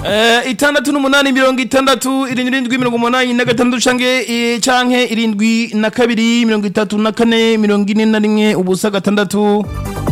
Eh, itandatu n'umunani mirongo itandatu irindwi irindwi mirongo umunani na gatandatu canke eh, canke irindwi na kabiri mirongo itatu na kane mirongo ine na rimwe ubusa gatandatu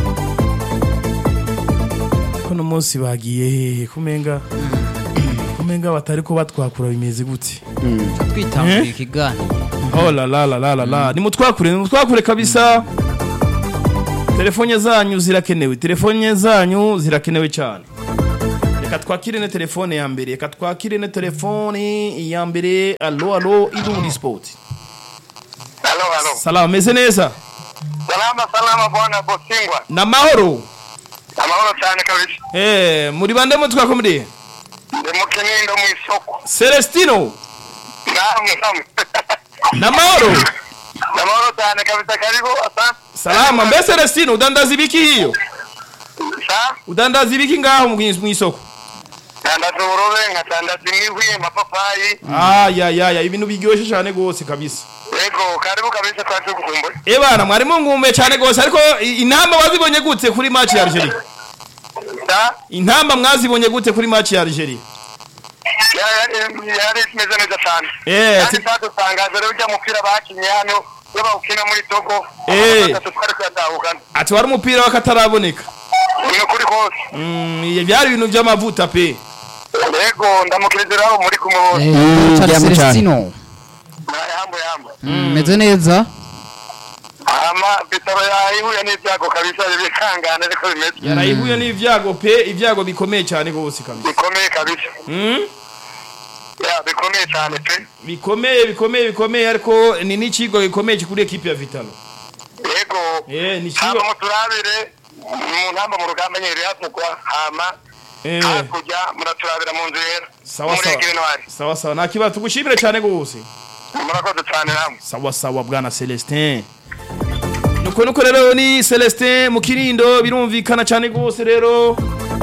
kono munsi bagiye hehe kumenga kumenga batari ko batwakura bimeze gute twitanguye Eh? ikiganiro Oh la la la la la la nimutwakure nimutwakure kabisa telefone zanyu zirakenewe telefone zanyu zirakenewe cyane reka twakire ne telefone ya mbere reka twakire ne telefone ya mbere alo alo irundi sport Halo, halo. salama meze neza Salama, salama bwana Bosingwa. na mahoro Amahoro cyane kabisa. eh muri bande mutwako muri Ndi mu Kinindo mu isoko. Celestino Naam, naam. na mahoro Amahoro cyane kabisa karibu asante. salama mbe Celestino udandaza ibiki hiyo Sa? udandaza ibiki ngaho mu mu isoko Tandaza uburobe nkatandaza imihwi, amapapayi. ah ya ya ya ibintu biryoshe cyane gose kabisa Yego, karibu kabisa kwa tukumbuye. Ebana mwari mungumbe cyane gose ariko i- intamba wazibonye gute kuri match ya Algeria? Sa? Intamba mwazibonye gute kuri match ya Algeria? Yari yari imeze neza cyane. Eh, Kandi ati- twadutangaje rero ujya mupira bakinye hano iyo bawukina muri Togo. Eh. Batatu twari kuyatahukana. Ati wari umupira wakataraboneka. Ni ukuri kose. Mm, iye byari ibintu by'amavuta pe. Yego, ndamukiriza aho muri kumubona. Eh, Richard Jambo cyane. Celestino Yambo yambo. Mm, meze neza ama bitaro yahihuye n'ibyago kabisa bikangana ariko bimeze Yarayihuye n'ivyago pe, ivyago bikomeye cyane gose kabisa. bikomeye kabisa Mm? ya bikomeye cyane pe Bikomeye bikomeye bikomeye ariko ni n'ikigo gikomeye kuri equipe ya Vitalo. yego Eh, ni hama kigo. muturabire mu ntamba mu rugamba nyeri havugwa hama Eh, hakurya muraturabira mu nzu yera sawa sawa. murengere ntwari Sawa sawa. Nakibazo tugushimire cyane gose. murakoze cyane namwe sawa sawa bwana Celestin nuko nuko rero ni Celestin mu kirindo birumvikana cyane gose rero